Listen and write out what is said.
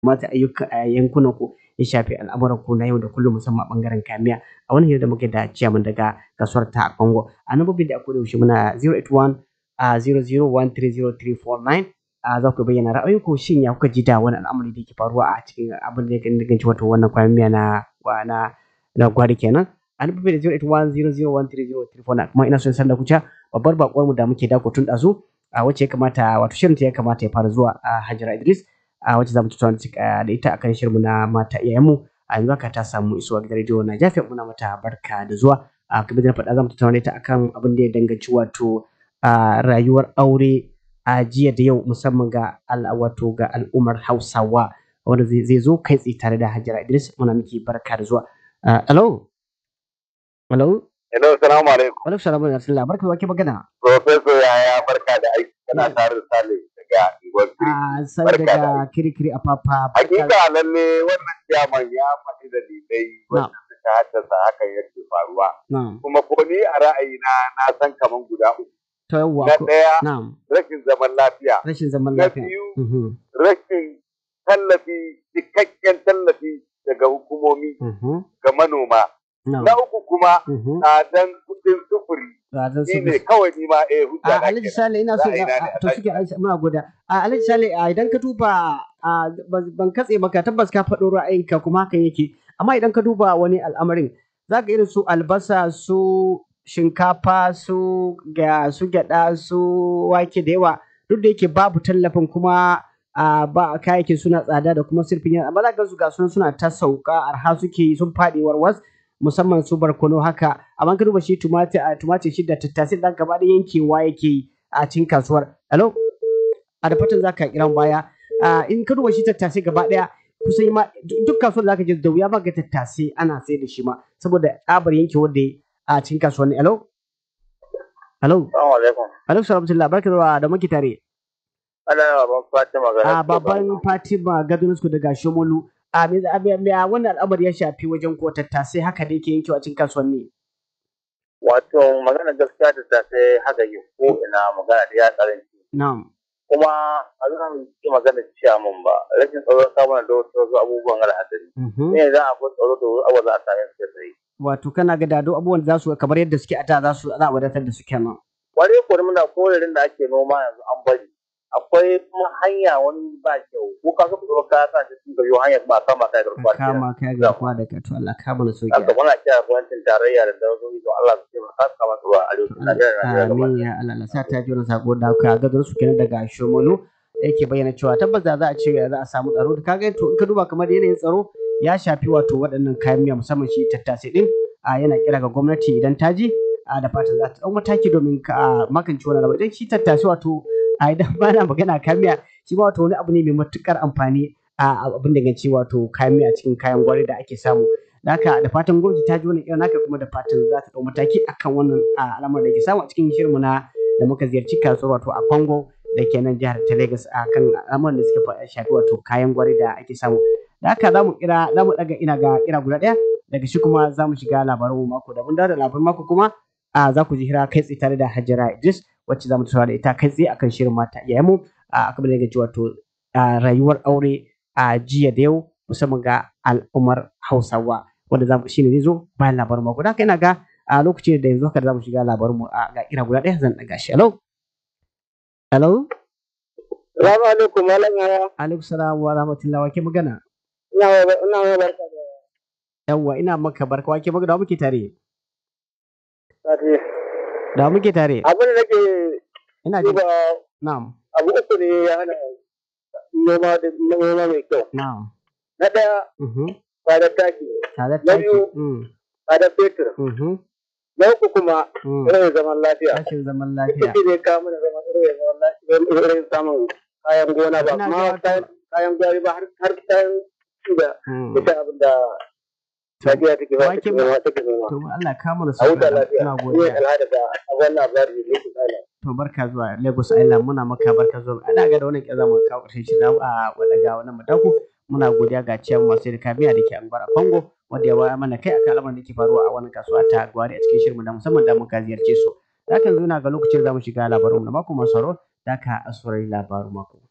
mata ayyuka a yankunan ku ya shafi al'amuran ku na yau da kullum musamman a bangaren kamiya a wani hira da muke da ciyaman daga kasuwar ta a Congo a nambobin da akwai da yaushe muna 081 a 00130349 a za ku bayyana ra'ayinku shin ya kuka ji da wani al'amari da yake faruwa a cikin abin da ya danganci wato wannan kwayan miya na na na gwari kenan a nambobin da 081 kuma ina son sanar da kuca babbar bakuwar mu da muke dako tun ɗazu a wacce ya kamata wato shirin ta ya kamata ya fara zuwa a Hajara Idris a wacce zamu tattauna da ita akan shirin na mata iyayen mu a yanzu haka ta samu isuwa gidan rediyo na jafi muna mata barka da zuwa a kuma da faɗa zamu tattauna da ita akan abin da ya danganci wato rayuwar aure a jiya da yau musamman ga wato ga al'ummar Hausawa wanda zai zo kai tsaye tare da Hajara Idris muna miki barka da zuwa hello hello Hello, salamu alaikum. Alaikum salamu alaikum. Barka da wake magana. Professor yaya barka da aiki kana tare da Sale daga Igor A sai daga kirikiri a papa. Hakika lalle wannan ciyaman ya faɗi da dalilai wanda suka haddasa hakan yake faruwa. Kuma ko ni a ra'ayina na san kaman guda uku. To yawwa. Na ɗaya rashin zaman lafiya. Rashin zaman Na lafiya. biyu rashin tallafi cikakken tallafi daga hukumomi ga manoma. Na uku kuma tsadan kuɗin sufuri. Tsadan Shi ne kawai ni ma eh hujja a Alhaji Sale ina so to suke muna goda a Alhaji Sale idan ka duba ban katse maka tabbas ka faɗo ra'ayinka kuma hakan yake amma idan ka duba wani al'amarin za ka irin su albasa su shinkafa su ga su gyada su wake da yawa duk da yake babu tallafin kuma a ba kayayyakin suna tsada da kuma sirfin yana amma za ka su ga suna ta sauka arha suke sun faɗi warwas musamman su barkono haka amma ka duba shi tumatir a tumatir shi da tattasai dan gaba da yankewa yake a cikin kasuwar hello a da fatan zaka kiran baya in ka duba shi tattasai gaba daya kusan ma duk kasuwar zaka je da wuya ma ga tattasai ana sai da shi ma saboda tsabar yankewa da a cikin kasuwanni hello hello Assalamu alaikum. alaikum salam barka da da muke tare Ana baban Fatima ga a baban Fatima Gadonusku daga Shomolu a me wannan al'amari ya shafi wajen ko tattasai haka da yake yankewa cikin kasuwanni. Wato magana gaskiya ta sai haka yi ko ina magana da ya karanci. Na'am. Kuma a zan yi magana ciya mun ba rashin tsaro ta mana da wasu abubuwan al'adari. Ne za a akwai tsaro da wasu abubuwa za a same su sai. Wato kana ga dado abubuwan za su kamar yadda suke a da za su za a wadatar da su kenan. Kwarai kwarai muna korarin da ake noma yanzu an bari. akwai kuma hanya wani ba kyau ko ka so ka ka sa shi cikin gari hanya ba kama kai garkuwa kama kai garkuwa da ka to Allah ka mana sauki haka muna kira gwamnatin tarayya da dawoyi to Allah su taimaka ka kama su a arewacin Najeriya amin ya Allah Allah sa ta ji wannan sako da ka ga su kenan daga Shomolu yake bayyana cewa tabbas da za a ce za a samu tsaro da kaga to in ka duba kamar yanayin tsaro ya shafi wato waɗannan kayan miya musamman shi tattasai din a yana kira ga gwamnati idan ta ji a da fatan za ta ɗau mataki domin ka magance wannan abu idan shi tattasai wato a idan ba na magana kamiya shi ma wato wani abu ne mai matukar amfani a abin da ganci wato kamiya cikin kayan gwari da ake samu da haka da fatan gwamnati ta ji wannan irin haka kuma da fatan za ta dau mataki akan wannan al'amar da ke samu a cikin shirinmu na da muka ziyarci kasuwar wato a Congo da ke nan jihar ta Lagos a kan al'amuran da suka shafi wato kayan gwari da ake samu da haka za mu kira za mu daga ina ga kira guda ɗaya daga shi kuma za mu shiga labaran mako da mun dawo da labaran mako kuma a za ku ji hira kai tsaye tare da Hajara Idris wacce za mu tattauna da ita kai tsaye akan shirin mata iyayen mu a kamar da wato rayuwar aure a jiya da yau musamman ga al'ummar Hausawa wanda za mu shine zai zo bayan labarin mako da ina ga a lokacin da yanzu haka za mu shiga labarin mu a ga kira guda ɗaya zan ɗaga shi hello hello Salamu alaikum malam yaya. alaikum salam wa rahmatullahi wa ke magana Ina ina barka da yawwa ina maka barka wa ke magana wa muke tare Sati. da wa muke tare Abin da nake ina ji duba na'am abu uku ne ya hana noma da noma mai kyau. na'am Na ɗaya mhm tsadar taki, tare Na taki biyu. mm tsadar fetur. mhm Na uku kuma mm irin zaman lafiya. rashin zaman Ita lafiya ce ne kawo mana zaman irin zaman lafiya irin samun kayan gona ba Ina kuma ga wato- kayan kayan gwari ba har har kayan da mm ita abin da Najeriya take ba Wake take ba- noma take noma. to Allah ka mana A sauki huta lafiya. ina Ni godiya al'ada da abin labari ne ke tsala. to barka zuwa Lagos Island muna maka barka zuwa ana ga da wannan kyaza mu kawo ƙarshen shi zamu a wadaga wannan mataku muna godiya ga ciyan masu da kamiya da ke anguwar Congo wanda ya waya mana kai akan al'amarin da ke faruwa a wannan kasuwa ta Gwari a cikin shirin da musamman da muka ziyarce su da kan zo na ga lokacin da zamu shiga labarin mu na mako masu sauro da ka asurai labarin mako